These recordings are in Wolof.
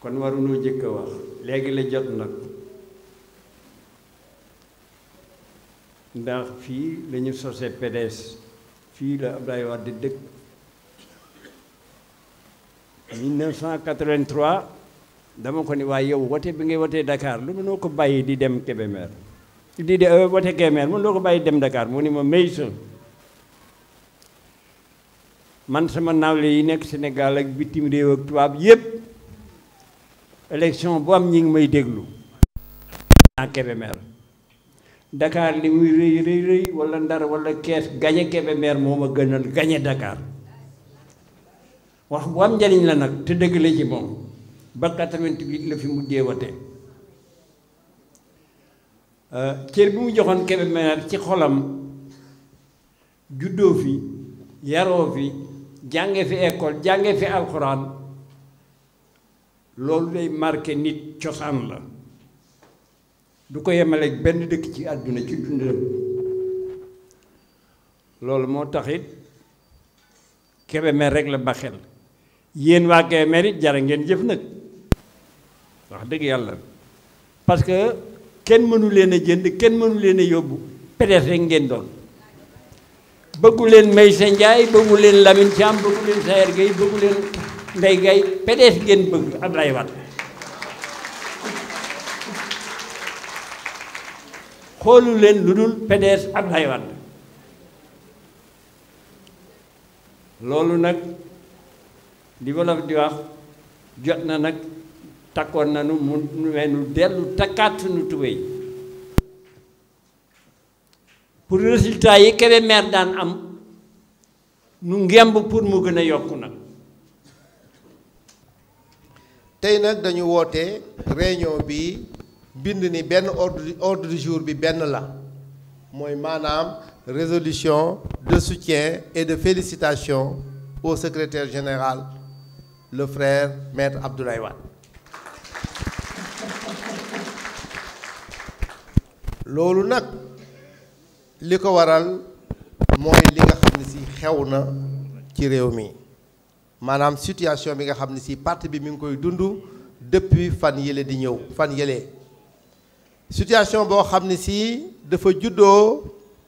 kon waruñoo jëkk a wax léegi la jot nag ndax fii la ñu sose PDS fii la Abdoulaye Wade dëkk 1983 dama ko ni waaye yow wote bi ngay wotee Dakar lu mënoo ko bàyyi di dem Kébémer di de wote Kébémer mënoo ko bàyyi dem Dakar mu ni ma may sa man sama nawle yi nekk Sénégal ak bitim réew ak tubaab yépp élection bu am ñi ngi may déglu naa Kébémer Dakar li muy rëy rëy rëy wala Ndar wala Kees gañe Kébémer moo ma gënal gañe Dakar wax bu am njariñ la nag te dëgg la ci moom ba 88 la fi mujjee wote cër bi mu joxoon Kébémer ci xolam juddoo fi yaroo fi jànge fi école jànge fi alxuraan loolu day marqué nit cosaan la du ko yemaleeg benn dëkk ci àdduna ci dundam loolu moo taxit Kébémer rek la ba xel yéen waa Kébémer it jara ngeen jëf nag wax dëgg yàlla parce que kenn mënu leen a jënd kenn mënu leen a yóbbu PDS rek ngeen doon bëggu leen Maysa Njaay bëggu leen Lamine Thiam bëggu leen Sayer Gueye bëggu leen Ndey Gay PDS ngeen bëgg Ablaye Wade xoolu leen lu dul PDS Ablaye Wade loolu nag di wolof di wax jot na nag takkoon nanu mu nu dellu takkaat sunu tubéy pour résultat yi Kébémer daan am nu ngemb pour mu gën a yokku nag tey nag dañu woote réunion bi bind ni benn ordre ordre du jour bi benn la mooy maanaam résolution de soutien et de félicitations au secrétaire général le frère maître Abdoulaye Wade loolu nag li ko waral mooy li nga xam ne si xew na ci réew mi maanaam situation bi nga xam ne si parti bi mi ngi koy dund depuis fan yële di ñëw fan yële situation boo xam ne si dafa juddoo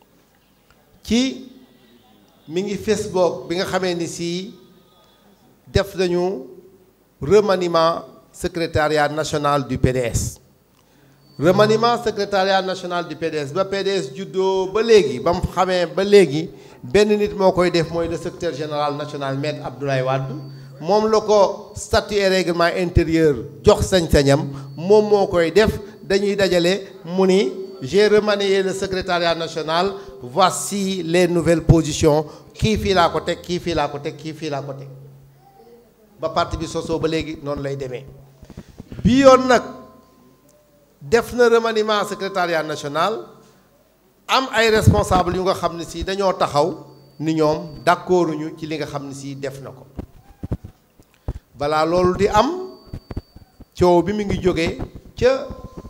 ci mi ngi Facebook bi nga xamee ni si def nañu remaniement secrétariat national du PDS remaniement secrétariat national du PDS ba PDS juddoo ba léegi ba mu xamee ba léegi benn nit moo koy def mooy le secrétaire général national maître Abdoulaye Wade moom la ko statut et règlement intérieur jox sañ-sañam moom moo koy def dañuy dajale mu ni j'ai remanié le secrétariat national voici les nouvelles positions kii fii laa ko teg kii fii laa ko teg kii fii laa ko teg ba parti bi sosoo ba léegi noonu lay demee bii yoon nag def na remaniement secrétariat national am ay responsable yu nga xam ne si dañoo taxaw ni ñoom d'accorduñu ci li nga xam ne si def na ko balaa loolu di am coow bi mu ngi jógee ca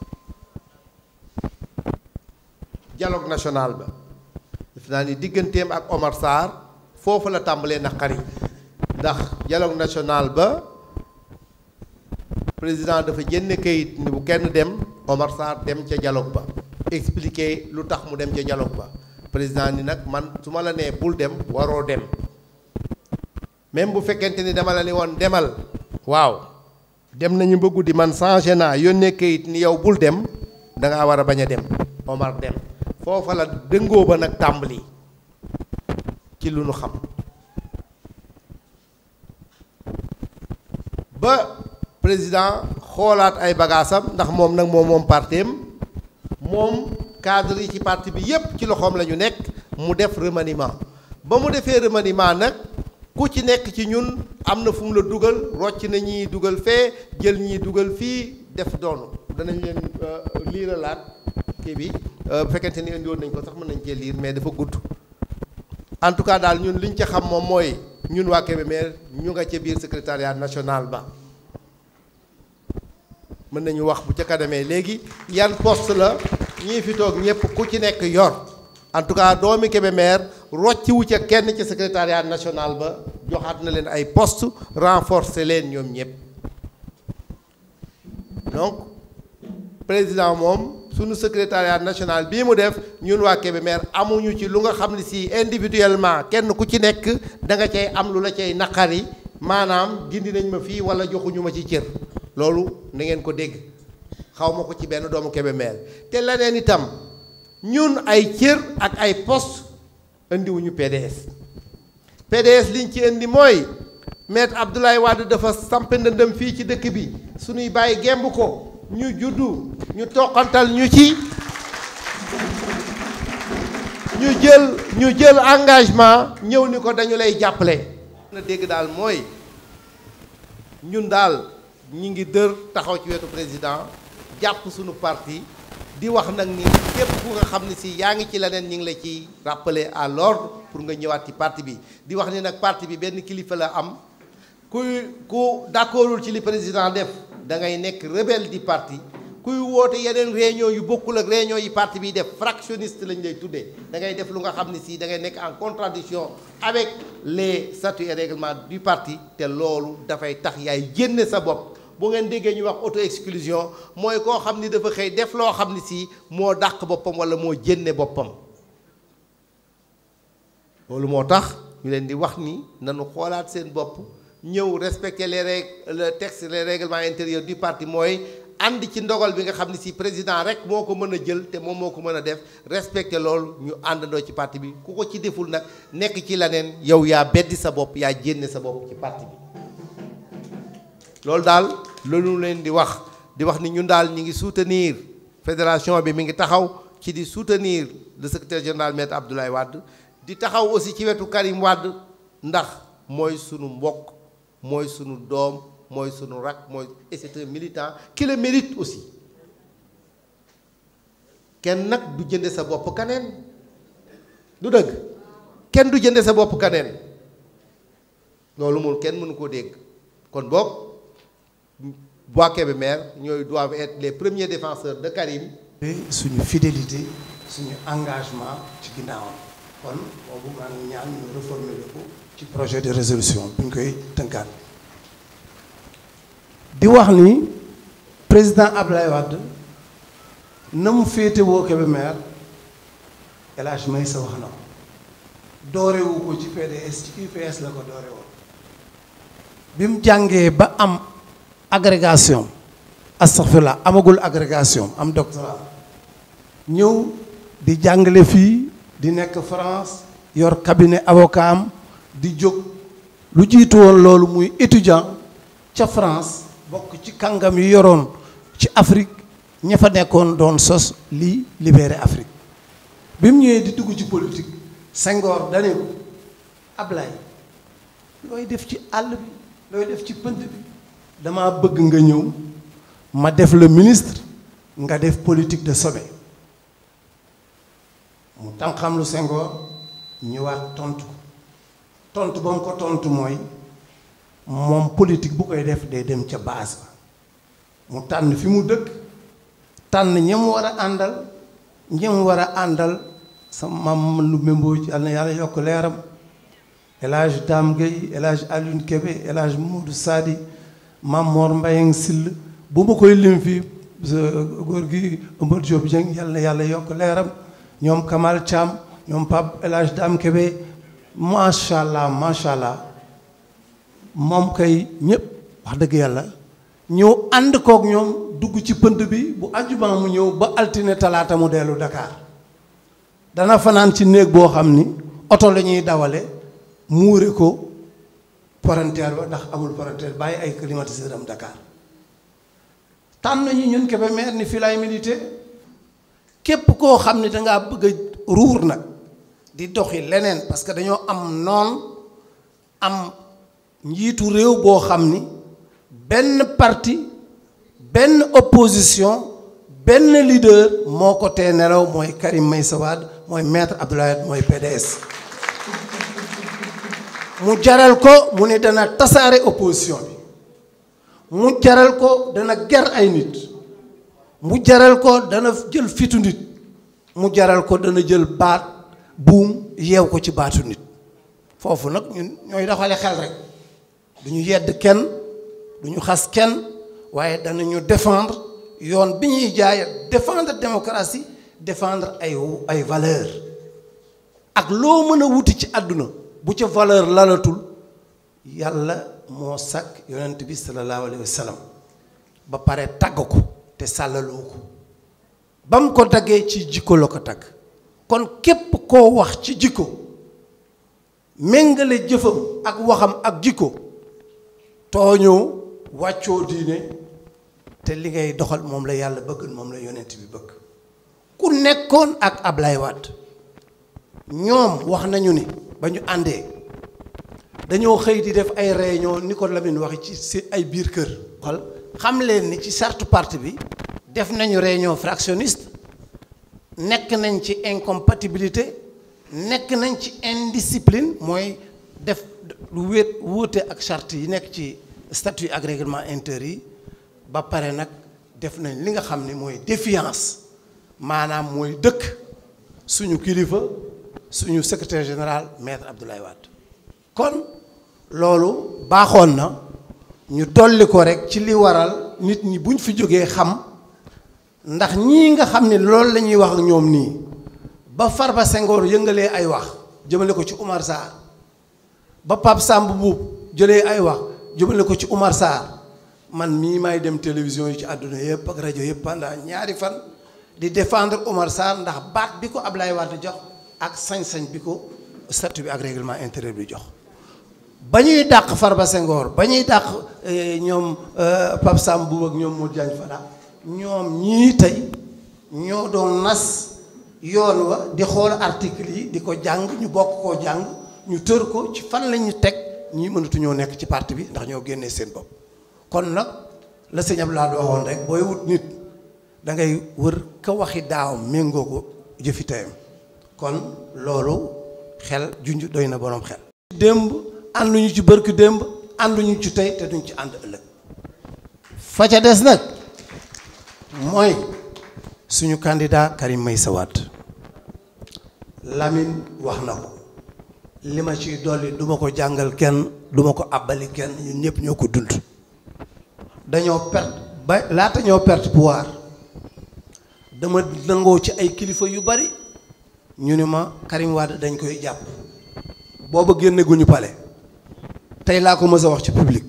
dialogue national ba def naa ni digganteem ak Omar Sarr foofu la tàmbalee naqari ndax dialogue national ba président dafa jënd kayit ni bu kenn dem Omar Sarr dem ca dialogue ba expliquer lu tax mu dem ca dialogue ba président ni nag man su ma la nee bul dem waroo dem même bu fekkente ni dama la ni woon demal waaw dem nañu ba guddi man changé naa yónnee kayit ni yow bul dem da ngaa war a bañ a dem Omar dem foofa la dëngoo ba nag tàmbali ci lu nu xam ba président xoolaat ay bagaasam ndax moom nag moom moom parteem moom cadre yi ci parti bi yépp ci loxoom la ñu nekk mu def remaniement ba mu defee remaniement nag ku ci nekk ci ñun am na fu mu la dugal rocc na ñii dugal fee jël ñii dugal fii def doonu danañ leen liiralaat kii bi bu fekkente ni indiwoon nañ ko sax mën nañ cee liir mais dafa gudd en tout cas daal ñun liñ ca xam moom mooy ñun waa Kébémer ñu nga ca biir secrétariat national ba mën nañu wax bu ca kanamee léegi yan poste la ñii fi toog ñëpp ku ci nekk yor en tout cas doomi Kébémer rocci wu ca kenn ci secrétariat national ba joxaat na leen ay poste renforcer leen ñoom ñëpp donc président moom sunu secrétariat national bii mu def ñun waa Kébémer amuñu ci lu nga xam ne si individuellement kenn ku ci nekk da nga cay am lu la cay naqari maanaam gindi nañ ma fii wala joxuñu ma ci cër loolu na ngeen ko dégg xaw ma ko ci benn doomu Kébémer te leneen itam ñun ay cër ak ay poste indiwuñu PDS PDS liñ ci indi mooy maître Abdoulaye Wade dafa samp ndëndëm fii ci dëkk bi suñuy bàyyi gemb ko ñu juddu ñu toqantal ñu ci ñu jël ñu jël engagement ñëw ni ko dañu lay jàppale na dégg daal mooy ñun daal ñi ngi dër taxaw ci wetu président jàpp suñu parti di wax nag ni képp ku nga xam ne si yaa ngi ci leneen ñi ngi la ci rappeler à l'ordre pour nga ñëwaat ci parti bi di wax ni nag parti bi benn kilifa la am kuy ku d'accordul ci li président def da ngay nekk rebelle di parti kuy woote yeneen réunion yu bokkul ak réunion yi parti bi def fractionniste lañ lay tuddee da ngay def lu nga xam ne si da ngay nekk en contradiction avec les statuts et règlements du parti te loolu dafay tax yaay génne sa bopp bu ngeen déggee ñu wax auto exclusion mooy koo xam ni dafa xëy def loo xam ne si moo dàq boppam walla moo jénne boppam loolu moo tax ñu leen di wax ni nanu xoolaat seen bopp ñëw respecter les règles le texte les règlements intérieurs du parti mooy ànd ci ndogal bi nga xam ne si président rek moo ko mën a jël te moom moo ko mën a def respecter loolu ñu àndandoo ci parti bi ku ko ci deful nag nekk ci leneen yow yaa beddi sa bopp yaa jénne sa bopp ci parti bi loolu daal loolu leen di wax di wax ni ñun daal ñi ngi soutenir fédération bi mi ngi taxaw ci di soutenir le secrétaire général maître Abdoulaye Wade di taxaw aussi ci wetu Karim Wade ndax mooy sunu mbokk mooy sunu doom mooy sunu rak mooy et c'est un militant qui le mérite aussi kenn nag du jënde sa bopp kaneen du dëgg kenn du jënde sa bopp kaneen loolu moom kenn mënu koo dégg kon boog waa Kébémer ñooy doivent être les premiers défenseurs de Karim suñu fidélité suñu engagement ci ginnaawam kon boobu maa ngi ñaan ñu reformuler ko ci projet de résolution bu ñu koy tënkaat di wax ni président Abdoulaye Wade na mu féete woo Kébémer El Hadj Maysa wax na ko doorewu ko ci PDS ci UPS la ko doore woon bi mu jàngee ba am agrégation astaghfirullah amagul agrégation am doctorat ñëw di jàngale fii di nekk France yor cabinet avocat am di jóg lu jiitu woon loolu muy étudiant ca France bokk ci kàngam yi yoroon ci Afrique ña fa nekkoon doon sos lii libéré Afrique bi mu ñëwee di dugg ci politique Senghor dane ko Ablaye looy def ci àll bi looy def ci pënd bi dama bëgg nga ñëw ma def le ministre nga def politique de sommet mu tànqam lu Senghor ñëwaat tontu ko tontu ba mu ko tontu mooy moom politique bu koy def day dem ca base ba mu tànn fi mu dëkk tànn ñem war a àndal ñem war a àndal sama mam lu mémboo ci yàlla na yàlla yokk leeram El Hadj Dame Gueye El Hadj Alioune Kébé El Hadj Modou Sadi Mam Mor Mbayang Sill bu ma koy lim fii góor gi Omar Diop Dieng yàlla na yàlla yokk leeram ñoom Kamal Thiam ñoom Pape El Hadj Dame Kébé macha allah macha allah moom kay ñëpp wax dëgg yàlla ñëw ànd kook ñoom dugg ci pënd bi bu àjjuma mu ñëw ba altine talaata mu dellu Dakar dana fanaan ci néeg boo xam ni oto la ñuy dawale muure ko parenteer ba ndax amul parenteer bàyyi ay climatiseur am Dakar tànn ñu ñun Kébémer ni fii laay milité képp koo xam ni dangaa bëgg a ruur nag di doxi leneen parce que dañoo am noon am njiitu réew boo xam ni benn parti benn opposition benn leader moo ko tee nelaw mooy Karim Meïssa Wade mooy maître Abdoulaye Wade mooy PDS mu jaral ko mu ne dana tasaare opposition bi mu jaral ko dana ger ay nit mu jaral ko dana jël fitu nit mu jaral ko dana jël baat buum yeew ko ci baatu nit foofu nag ñun ñooy doxale xel rek du ñu yedd kenn du ñu xas kenn waaye danañu défendre yoon bi ñuy jaay défendre démocratie défendre ay ay valeur ak loo mën a wuti ci àdduna bu ca valeur lalatul yàlla moo sàkk yonent bi sallallahu alayhi wa sallam ba pare tagg ko te sàllaloo ko ba mu ko daggee ci jikko la ko tagg kon képp koo wax ci jikko méngale jëfam ak waxam ak jikko tooñoo wàccoo diine te li ngay doxal moom la yàlla bëgg moom la yonent bi bëgg ku nekkoon ak Ablaye Wade ñoom wax nañu ni ba ñu àndee dañoo xëy di def ay réunion ni ko Lamine waxe ci si ay biir kër xol xam leen ni ci charte parti bi def nañu réunion fractionniste nekk nañ ci incompatibilité nekk nañ ci indiscipline mooy def lu wéet wuute ak charte yi nekk ci statut ak règlement intérieur yi ba pare nag def nañ li nga xam ne mooy défiance maanaam mooy dëkk suñu kilifa suñu secrétaire général maître Abdoulaye Wade kon loolu baaxoon na ñu dolli ko rek ci li waral nit ñi buñ fi jógee xam ndax ñii nga xam ne loolu la ñuy wax ak ñoom nii ba Farba Senghor yëngalee ay wax jëmale ko ci Oumar Sarr ba Pape Samb Buub jëlee ay wax jëmale ko ci Oumar Sarr man mii may dem télévision yi ci àdduna yëpp ak rajo yëpp pendant ñaari fan di défendre Oumar Sarr ndax baat bi ko Ablaye Wade jox ak sañ-sañ bi ko statut bi ak règlement intérieur bi jox ba ñuy dàq Farba Senghor ba ñuy dàq ñoom Pape Samb Buub ak ñoom Modou Diagne Fada ñoom ñii tey ñoo doon nas yoon wa di xool article yi di ko jàng ñu bokk koo jàng ñu tër ko ci fan la ñu teg ñii mënatuñoo nekk ci parti bi ndax ñoo génnee seen bopp kon nag la sëñ Abdoulaye waxoon rek booy wut nit da ngay wër ka waxi daaw méngoo ko jëfi teyam kon loolu xel junj doy na boroom xel. démb ànduñu ci bërki démb ànduñu ci tey te duñ ci ànd ëllëg fa ca des nag mooy suñu candidat Karim Meïssa Wade Lamine wax na ko li ma ciy dolli duma ko jàngal kenn duma ko àbbali kenn ñun ñëpp ñoo ko dund dañoo perte ba laata ñoo perte pouvoir dama nangoo ci ay kilifa yu bari ñu ni ma Karim Wade dañ koy jàpp booba génne guñu pale tey laa ko mës a wax ci public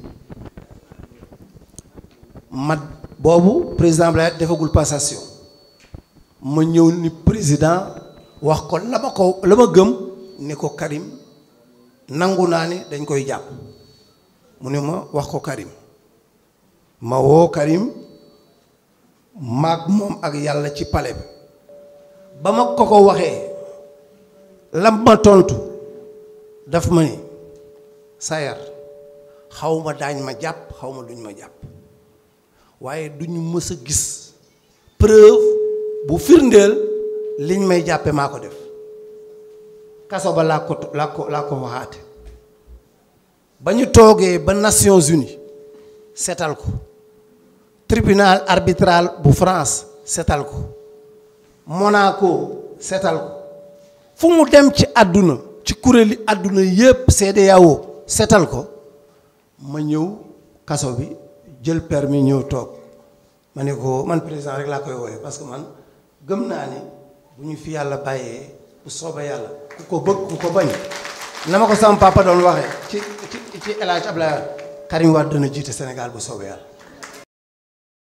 ma boobu président Blaye defagul passation ma ñëw ni président wax ko la ma ko la ma gëm ni ko Karim nangu naa ni dañ koy jàpp mu ne ma wax ko Karim ma woo Karim maag moom ak yàlla ci pale bi ba ma ko ko waxee lam ma tontu daf ma ni sayar xaw ma daañ ma jàpp xaw ma duñ ma jàpp waaye duñu mës a gis preuve bu firndeel liñ may jàppe maa ko def kaso ba laa ko laa ko laa ko waxaate ba ñu toogee ba Nations Unies setal ko tribunal arbitral bu France setal ko Monaco setal ko fu mu dem ci àdduna ci kuréeli àdduna yépp CEDEAO setal ko ma ñëw kaso bi jël permis ñëw toog ma ne ko man président rek laa koy wooye parce que man gëm naa ni bu ñu fi yàlla bàyyee bu soobee yàlla ku ko bëgg ku ko bañ na ma ko sama papa doon waxee ci ci ci El Hadj Abdoulaye Karim Wade dana jiite Sénégal bu soobee yàlla